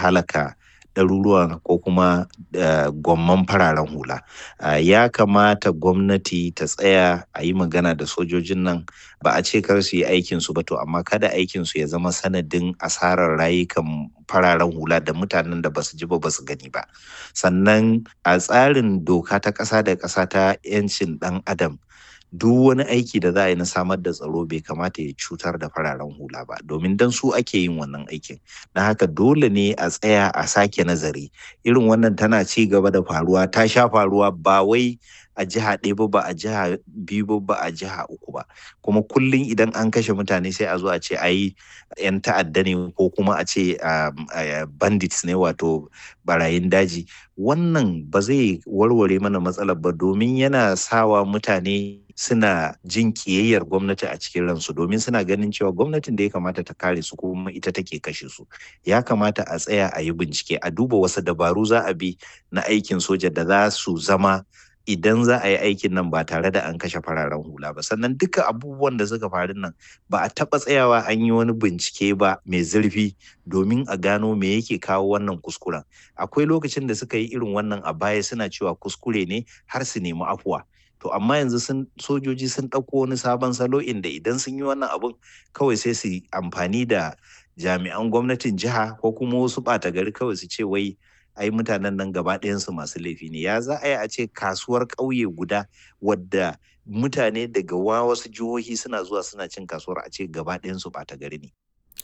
halaka ɗaruruwan ko kuma gwamman fararen hula ya kamata gwamnati ta tsaya a yi magana da sojojin nan ba a ce kar su yi aikinsu ba to amma kada aikinsu ya zama sanadin asarar rayukan fararen hula da mutanen da basu ji ba basu gani ba sannan a tsarin doka ta ƙasa da ƙasa ta 'yancin ɗan adam duk wani aiki da za a yi na samar da tsaro bai kamata ya cutar da fararen hula ba domin dan su ake yin wannan aikin na haka dole ne a tsaya a sake nazari irin wannan tana ci gaba da faruwa ta sha faruwa ba wai a jiha ɗaya ba ba a jiha biyu ba ba a jiha uku ba kuma kullum idan an kashe mutane sai a zo a ce ai yan ta'adda ne ko kuma a ce bandits ne wato barayin daji wannan ba zai warware mana matsalar ba domin yana sawa mutane suna jin kiyayyar gwamnati a cikin ransu domin suna ganin cewa gwamnatin da ya kamata ta kare su kuma ita take kashe su ya kamata a tsaya a yi bincike a duba wasu dabaru za a bi na aikin soja da za su zama idan za a yi aikin nan ba tare da an kashe fararen hula ba sannan duka abubuwan da suka faru nan ba a taɓa tsayawa an yi wani bincike ba mai zurfi domin a gano me yake kawo wannan kuskuren akwai lokacin da suka yi irin wannan a baya suna cewa kuskure ne har su nemi afuwa to amma yanzu sun sojoji sun ɗauko wani sabon salo inda idan sun yi wannan abun kawai sai su amfani da jami'an gwamnatin jiha ko kuma wasu ɓata gari kawai su ce wai ai mutanen nan gaba ɗayansu masu laifi ne ya za a yi a ce kasuwar ƙauye guda wadda mutane daga wasu jihohi suna zuwa suna cin kasuwar a ce gaba ɗayansu ɓata gari ne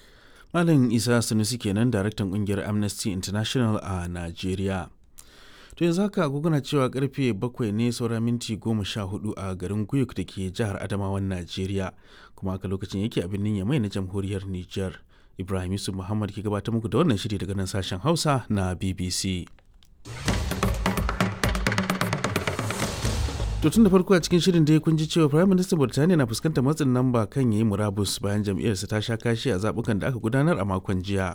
Malam Isa Sanusi kenan daraktan ƙungiyar Amnesty International a Najeriya. To yanzu haka agogona cewa karfe bakwai ne saura minti goma sha hudu a garin Guyuk da ke jihar Adamawan Najeriya kuma haka lokacin yake a birnin Yamai na jamhuriyar Nijar. Ibrahim Yusuf Muhammad ke gabatar muku da wannan shiri daga nan sashen Hausa na BBC. To tun da farko a cikin shirin da kun ji cewa Prime Minister Burtaniya na fuskantar matsin lamba kan yayi murabus bayan jam'iyyarsa ta sha kashi a zabukan da aka gudanar a makon jiya.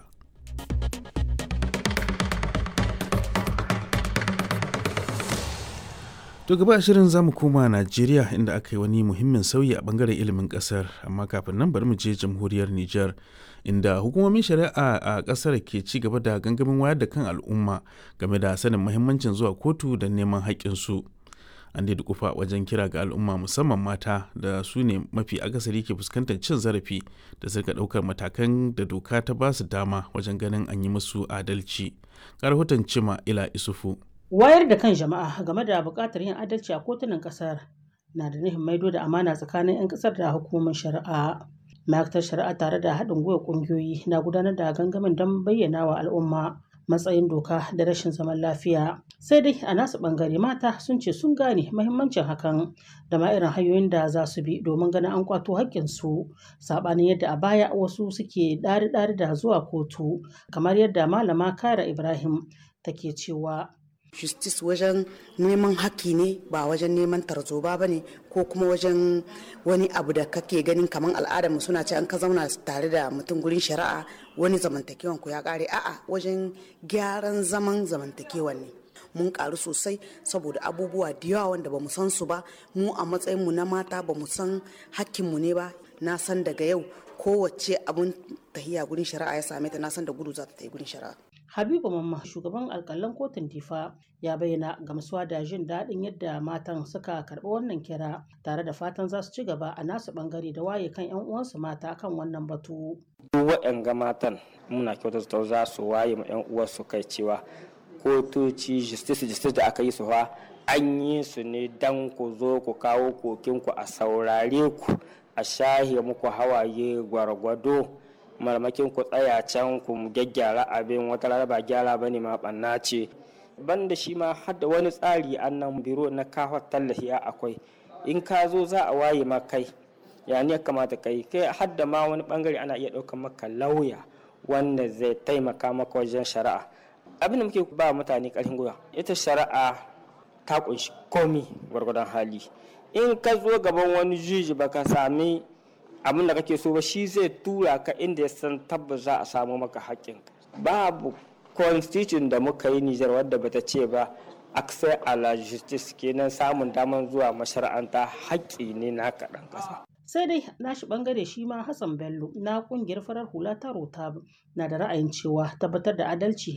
To gaba shirin zamu koma Najeriya inda aka yi wani muhimmin sauyi a bangaren ilimin kasar amma kafin nan bari mu je jamhuriyar Nijar inda hukumomin shari'a a kasar ke ci gaba da gangamin wayar da kan al'umma game da sanin muhimmancin zuwa kotu da neman haƙƙinsu. An dai kufa wajen kira ga al'umma musamman mata da su ne mafi akasari ke fuskantar cin zarafi da suka ɗaukar matakan da doka ta ba su dama wajen ganin an yi musu adalci. Ga rahoton Cima Ila Isufu. Wayar da kan jama'a game da buƙatar yin adalci a kotunan ƙasar na da nufin maido da amana tsakanin 'yan ƙasar da hukumomin shari'a. Ma'aikatar shari'a tare da haɗin gwiwa ƙungiyoyi na gudanar da gangamin don bayyana wa al'umma matsayin doka da rashin zaman lafiya. Sai dai a nasu ɓangare mata sun ce sun gane mahimmancin hakan da ma irin hanyoyin da za su bi domin ganin an kwato haƙƙinsu saɓanin yadda a baya wasu suke ɗari-ɗari da zuwa kotu kamar yadda malama Kara Ibrahim take cewa justice wajen neman haƙƙi ne ba wajen neman tarzoba ba ne ko kuma wajen wani abu da kake ganin kamar al'adarmu suna ce an ka zauna tare da mutum gurin shari'a wani zamantakewan ku ya ƙare a'a wajen gyaran zaman zamantakewan ne mun karu sosai saboda abubuwa da yawa wanda ba mu san su ba mu a matsayinmu na mata ba mu san hakkinmu ne ba na san daga yau kowace abun tahiya gurin shari'a ya same ta na san da gudu za ta yi gurin shari'a Habibu Mamma shugaban alkalan kotun Difa ya bayyana gamsuwa da jin daɗin yadda matan suka karɓi wannan kira tare da fatan za su ci gaba a nasu ɓangare da waye kan 'yan uwansu mata kan wannan batu. Duk waɗanga matan muna kyautata za su waye ma 'yan uwansu kai cewa kotoci justice justice da aka yi su fa an yi su ne dan ku zo ku kawo kokinku a saurare ku a shahe muku hawaye gwargwado. marmakin ku tsaya can ku gyaggyara abin wata rana ba gyara ba ne ma ɓanna ce banda shi ma har da wani tsari an nan biro na kawo tallafi a akwai in ka zo za a waye ma kai ya ne kamata kai kai har da ma wani bangare ana iya ɗaukar maka lauya wanda zai taimaka maka wajen shari'a abin da muke ba mutane ƙarfin gwiwa ita shari'a ta kunshi komi gwargwadon hali in ka zo gaban wani juji baka sami abin da kake so ba shi zai tura ka inda ya san tabbas za a samu maka haƙƙin babu constitution da muka yi Nijar wadda bata ce ba access a la justice kenan samun damar zuwa mashara'anta haƙƙi ne na kaɗan ƙasa. sai dai nashi bangare shi ma Hassan Bello na kungiyar farar hula ta Rotab na da ra'ayin cewa tabbatar da adalci